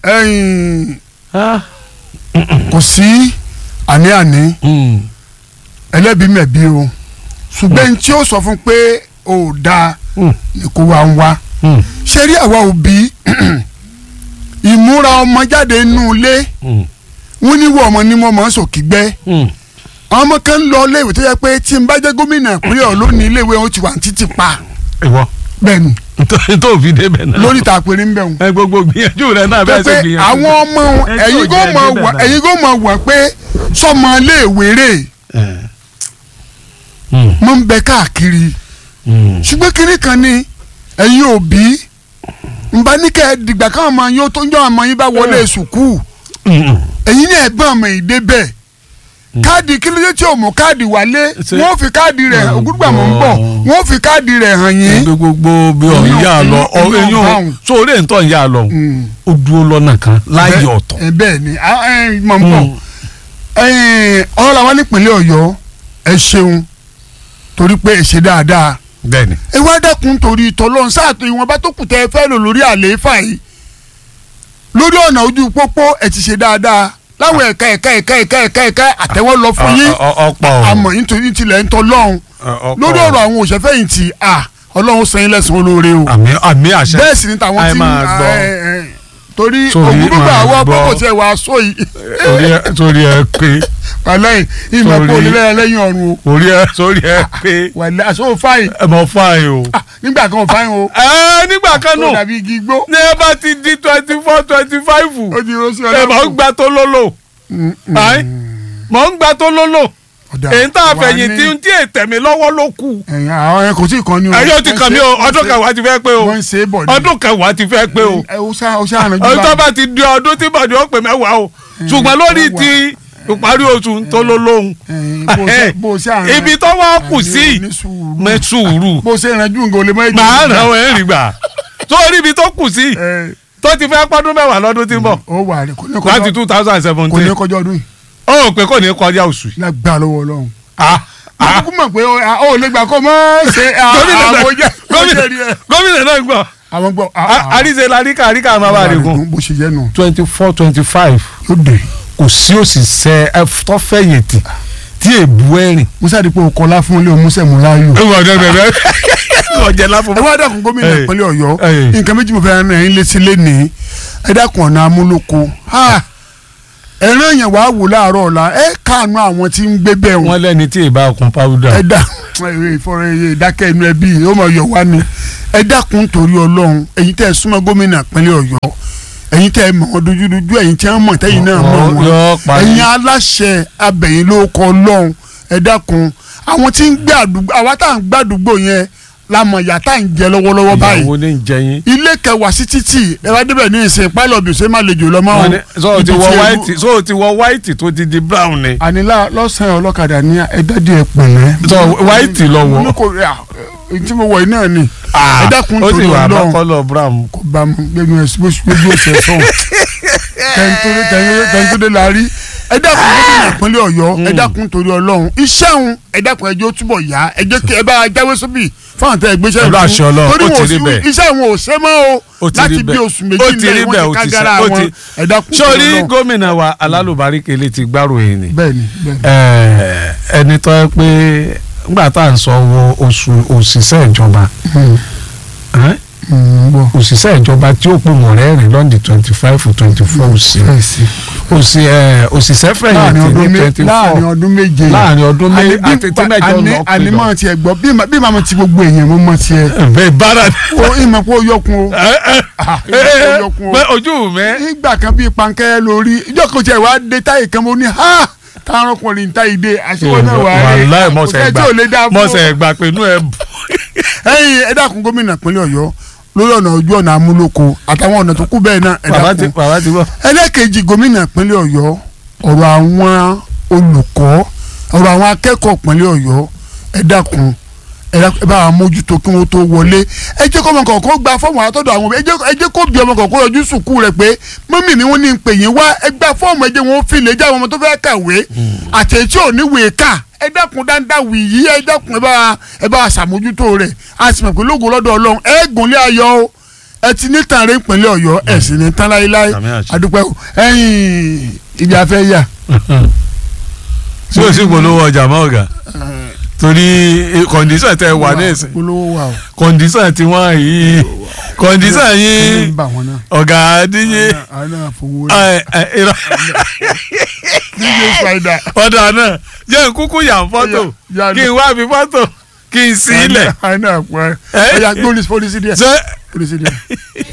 ẹ̀yìn Ah. kò sí àní-àní Mm. ẹlẹ́bi mẹ̀bi o ṣùgbọ́n ẹni tí ó sọ fún pé ò dáa Mm. ni kò wá ń wá Mm. ṣé rí àwa òbí ìmúra ọmọ jáde nínú ilé Mm. wọn ní wọ ọmọ ní mo máa ń sòkìgbẹ́ Mm. àwọn ọmọ kan ń lọ iléèwé tó yẹ pé tí n bá jẹ́ gómìnà ìpínlẹ̀ Ọ̀yọ́ lónìí iléèwé wọn ti wà ní títì pa ìwọ bẹ́ẹ̀ ni tó fi débẹ̀ náà. lórí ìta àpèrè ń bẹ̀ wọn. ẹ gbogbo gbìyànjú rẹ náà bẹ́ẹ̀ ṣe pé gbìyànjú. àwọn ọmọ Ẹ tí ò ẹ̀yin kò jẹ́ mọ̀ débẹ̀ wà náà. ẹ̀yin kò mọ̀ wà pé sọmọ iléèwé rè ẹ. Mm. mọ̀ ń bẹ káàkiri Mm. ṣùgbọ́n kínní kan ni ẹ̀yin òbí nba ní kẹ́ ẹ dìgbà káwọn ọmọ yín ó tó ń jọ ọmọ yín bá wọlé sùkúù Mm. ẹ̀yin ní ẹ̀gbọ́n ọmọ yìí débẹ̀ káàdì kílódé tí o mú káàdì wálé Ṣé- wọ́n fi káàdì rẹ̀ Oh, ògúdùgbà mọ̀ ń bọ̀ God. wọ́n fi káàdì rẹ̀ hàn yín. ẹgbẹ́ gbogbo bí ọ̀ ń Èmi ò- yà lọ ọ èmi ò eyín báwọn. sórí ẹ̀ ń tọ́ ń yà lọ Mm. ó dúró lọ́nà kan láàyè Bẹ́ẹ̀- ọ̀tọ̀. ẹ bẹ́ẹ̀ ni a- ẹ, mọ̀ ń bọ̀ Mm. ẹ̀yin, ọ̀rọ̀ làwọn nípìnlẹ̀ Ọ̀yọ́ ẹ ṣeun torí pé ẹ ṣe dáadáa bẹ́ẹ̀ni. ẹ wá dẹ́kun torí ìtọ́lọ́run sáàtò ìwọ̀nba tó kù tẹ́ ẹ fẹ́ lò lórí àlééfà yìí lórí ọ̀nà ojú pópó ẹ ti ṣe dáadáa láwọn ẹ̀ka ẹ̀ka ẹ̀ka ẹ̀ka ẹ̀ka ẹ̀ka àtẹ́wọ́ lọ fún yín ọ̀pọ̀ àmọ́ nítorí tilẹ̀ ń tọ́ lọ́hùn lórí ọ̀rọ̀ àwọn òṣèfẹ̀yìntì à ọlọ́run san yín lẹ́san olóore o àmì àmì àṣẹ. bẹ́ẹ̀ sì ni tàwọn Àì tí máa gbọ́. ẹ, ẹ, torí Sórí ògúdùgbà máa àwọn gbọ́. pọ́pọ̀ tí ẹ wàá sọ yìí torí ẹ torí ẹ pé wàlẹ́yìn ìmọ̀ pé Sórí- onílẹ̀ lẹ́yìn ọ̀run o torí ẹ torí ẹ pé wàlẹ́ àṣọ fáyìn ẹ mọ fáyìn o. Ah, nígbà kan fáyìn o ẹ nígbà kan ó nù dàbí igi igbó ní ẹ bá ti di twenty four twenty five ó ti rọ́ sí ẹ mọ̀ ń gba tó lólò Ayi. mọ̀ ń gba tó lólò èyí tá a fẹ̀yìn tí tí ètè mi lọ́wọ́ ló kù. ẹ̀yìn àwọn ẹ̀ kò tí ì kan ní o. ẹ yóò ti kàn mí o ọdún kẹwàá ti fẹ́ pé o wọ́n ń ṣe é bọ̀ ní. ọdún kẹwàá ti fẹ́ pé o ẹ o ṣá o ṣá àrùn jù ọdún tó bá ti di ọdún tí bọ̀dé ó pè mẹ́wàá o ṣùgbọ́n lórí ti ìparí oṣù tó ló lóhùn bó ṣe àrùn ibi tó wá kù sí mẹ sùúrù bó ṣe ìrànjú nǹkan olè mọ́ èjì. màá ràn ọ́ ẹ̀rìn gbà sórí ibi tó kù sí ẹ tó ti fẹ́ pọ́dún mẹ́wàá lọ́dún tí ń bọ̀ ó wà rẹ kò ní láti kọjá two thousand and kò ní seventeen kọjá ọdún yìí ó rò pé kò ní kọjá oṣù yìí. lágbá lọ́wọ́ Ọlọ́run. Ah, ah. kúkú mọ̀ pé ó lè gbà kó mọ́ ṣe gómìnà náà àwọn jẹ́ gómìnà gómìnà náà gbọ́ àwọn gbọ́ àríṣe laríkà àríkà máa bá rè gùn. bó ṣe jẹ́ nù twenty four twenty five yóò dé. kò sí òṣìṣẹ́ ẹ tó fẹ̀yìntì tí èbú ẹ̀rìn. musa dípò kọlá fún ilé omusa murayo. ẹ wọ́n dẹ́ bẹ́ẹ̀ ọ̀jẹ̀ láfọ̀. ẹ wá dákun gómìnà Ẹ. ìpínlẹ̀ Ọ̀yọ́ Ẹ. nǹkan méjì mo fẹ́ rán ẹ̀yin létí lẹ́nìí ẹ dákun ọ̀nà amúlòkó ẹ̀ràn yẹn wàá wò láàárọ̀ ọ̀la ẹ káànú àwọn tí ń gbé bẹ́ẹ̀ wọn wọ́n lẹ́ni tí ì bá kun powder. ẹ dá ìfọ̀rọ̀ ìdákẹ́ inú ẹbí ó mọ̀ yọ̀ wá ni ẹ dákun torí Ọlọ́run ẹ̀yin tẹ́ ẹ súnmọ́ gómìnà ìpínlẹ̀ Ọ̀yọ́ ẹ̀yin tẹ́ ẹ mọ̀ wọn dojúdojú ẹ̀yin tí wọ́n mọ̀ tẹ́yin náà mọ̀ wọn yọ parí. ẹ̀yin aláṣẹ abẹ̀yìn ló kọ Ọlọ́run ẹ dákun àwọn tí ń gbé àdúgbò àwa tá à ń gbàdúgbò yẹn la mọ̀ ìyà tá à ń jẹ lọ́wọ́lọ́wọ́ báyìí ìyàwó ní jẹyìn. ilé kẹwàá sí títì ẹ bá débẹ̀ ní ìsìn pálọ̀ bí ṣe má lè jò lọ́mọ́ wọ́n ní sọ ti ibi wọ tí ewu- white sọ ti wọ white tó ti di brown ni. ànílá lọ́sàn-án ọlọ́kadà ní ẹ̀dádì ẹ̀ pẹ̀lẹ́. sọ white lọ wọ. mo kò rí à tí mo wọ̀ yìí náà ni ẹ dákun ó sì torí wà bá Ọlọ́run kọ́lọ̀ brown. kò bá mu gbẹnu ẹ gbójú ọ̀sẹ̀ sọ̀hún tẹ̀ntúndé la rí ẹ dákun gómìnà ìpínlẹ̀ Ọ̀yọ́ ẹ dákun torí Ọlọ́run iṣẹ́ òun ẹ dákun ẹjọ́ túbọ̀ yá ẹ jẹ́ kí ẹ bá jáwé sóbì fáwọn tẹ ẹgbẹ́sẹ̀ Pẹ̀lú àṣẹ Ọlọ́run, torí ó wọn ti ò rí sí bẹ́ẹ̀. iṣẹ́ wọn ò ṣe mọ́ Ó o ti rí láti bí bẹ́ẹ̀. oṣù ó méjì ti rí lẹ́yìn bẹ́ẹ̀, wọn ó ti ti kágára sá- ó wọn ti- ẹ dákun torí sórí Ọlọ́run gómìnà wa alálùbáríkèlé ti gbárùyìn ni. bẹ́ẹ̀ni bẹ́ẹ̀ni Ẹ, ẹni tó yẹ pé nígbà tá à ń sọ wo oṣù òṣìṣẹ́ ìjọba ẹ́, bọ̀ òṣìṣẹ́ ìjọba tí ó pò mọ̀ rẹ́rìn lọ́ndì twenty five twenty four òsì fẹ́ẹ̀sì òsì ẹ̀ òṣìṣẹ́ láàrin fẹ̀yìntì ọdún ní mé- twenty láàrin four ọdún méje láàrin ọdún méjì Àní bí- àti tí mẹ́jọ àní- lọ àní pè lọ. mọ̀ tiẹ̀ gbọ́ bí ma- bí màmá ti gbogbo èèyàn mo mọ̀ tiẹ̀ bẹ́ẹ̀ bára o ìmọ̀ pé ó yọkun o ẹ ẹ Ah, ìmọ̀ pé ó yọkun o ẹ ojú mi. nígbà kan bíi pankẹ́ lórí ìjọ kan tiẹ̀ wá dé táyì kan mo ní ha táwọn ọkùnrin táyì dé àṣewọ́ náà wà á wàláì kò mọ̀sẹ̀ sẹ́ni tí ò lè dá gbà fún mọ̀sẹ̀ gbà pé inú ẹ bù. ẹ̀yin ẹ dákun gómìnà ìpínlẹ̀ Ọ̀yọ́ lórí ọ̀nà ojú ọ̀nà amúlòkó àtàwọn ọ̀nà tó kù bẹ́ẹ̀ náà ẹ bàbá ti dákun bàbá ti bọ̀. ẹlẹ́kejì gómìnà ìpínlẹ̀ Ọ̀yọ́ ọ̀rọ̀ àwọn olùkọ́ ọ̀rọ̀ àwọn akẹ́kọ̀ọ́ ìpínlẹ̀ Ọ̀yọ́ ẹ dákun ẹ dákun ẹ bá wa mójútó kí wọ́n tó wọlé ẹ jẹ́ kọ́ ọmọ kọ̀ọ̀kan gba fọ́ọ̀mù àtọ́dọ̀ àwọn ẹ jẹ́ ẹ jẹ́ kó bí ọmọ kọ̀ọ̀kan yọjú sùkú rẹ̀ pé mọ́mì mi wọ́n ní pè yín wá ẹ gba fọ́ọ̀mù ẹ jẹ́ wọn fi lè jẹ́ àwọn ọmọ tó fẹ́ kàwé àtẹ̀tí ò ní wèé kà ẹ dákun dáadáa wì yí ẹ dákun ẹ bá ẹ bá ṣàmójútó rẹ̀ a sì mọ̀ pé lógo lọ́dọ̀ Ọlọ́run ẹ gùnlé ayọ̀ o ẹ ti ní tààrí ìpínlẹ̀ ọ̀yọ́ ẹ sì ní tán láéláé Àmín àṣẹ. adúpẹ́ o ẹ̀yìn ibi afẹ́ yà tí o sì polówó ọjà mọ́ ọ̀gá torí kọ̀ǹdíṣàn tẹ wà ní ìsìn polówó wà o kọ̀ǹdíṣàn tí wọ́n yìí kọ̀ǹdíṣàn kí yìí ni ń bà wọ́n náà ọ̀gá díje àwọn náà fowó rẹ̀ ẹ, ẹ, irọ́. dj spider ọ̀dà náà jẹ́ n kúkú yà ń fọ́tò Yà- yà- kí n wá fi fọ́tò kí n sí ilẹ̀ àwọn náà pẹ́ Ẹ? ọ̀yà gbólísì pólísì díẹ̀ ṣé pólísì díẹ̀.